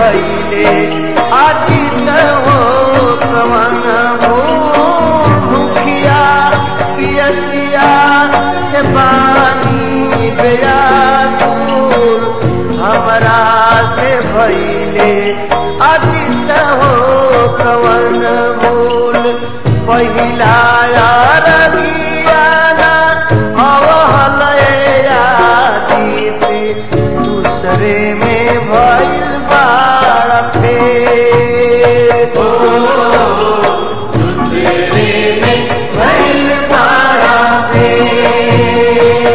भैले आदित हो कवन भूखिया पियसिया से पानी बेयाकुल हमरा से भैले आदित हो कवन मूल पहिला रगियाना अवहलय आदित दूसरे में भइल बार फेर दूसरे में भइल बारा फेर।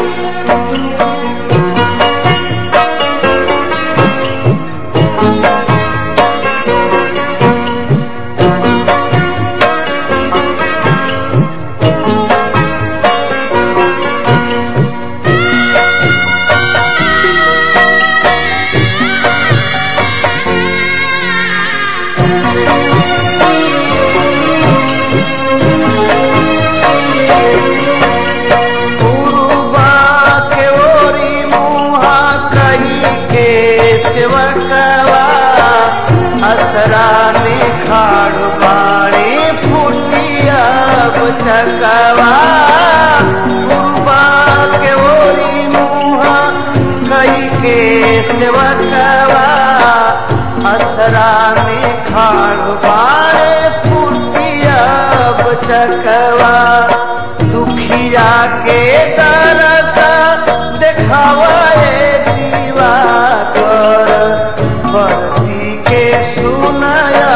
पूर्वा के ओरी मुहा कई के सेवकवा असरा में खाड़ बाड़े फुटिया चकवा पूर्वा के ओरी मुहा कई के सेवकवा असरा में खाड़ बाड़े फुटिया चकवा दुखिया के तरस देखावे दीवा कर बरसी के सुनया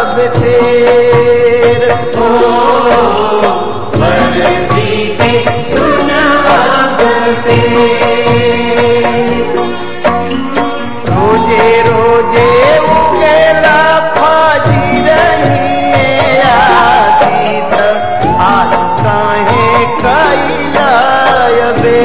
बेटेर ओ बरसी के सुनाग पे रोजे रोजे उगेला फाजी रही आसीत आज काहे कैला बे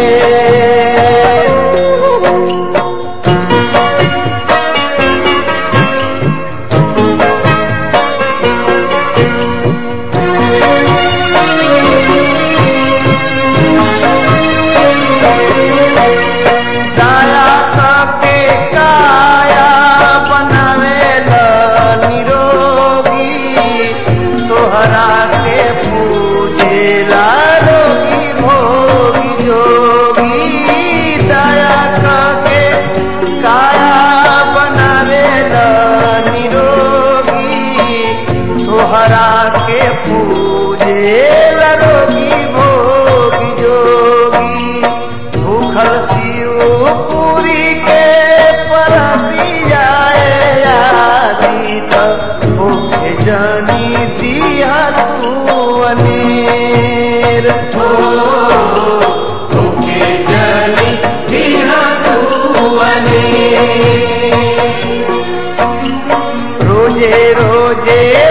दया करके काया बनावेला निरोगी तोहरा के पूजेला रोगी भोगी जोगी दया करके काया बनावेला निरोगी तोहरा के पूजेला रोगी भोगी जोगी भूखल शिव पूरी के परबियाए आदित भूखे जानी दिया तू अनेर ओ तुके जनी दिया तुअने रोजे रोजे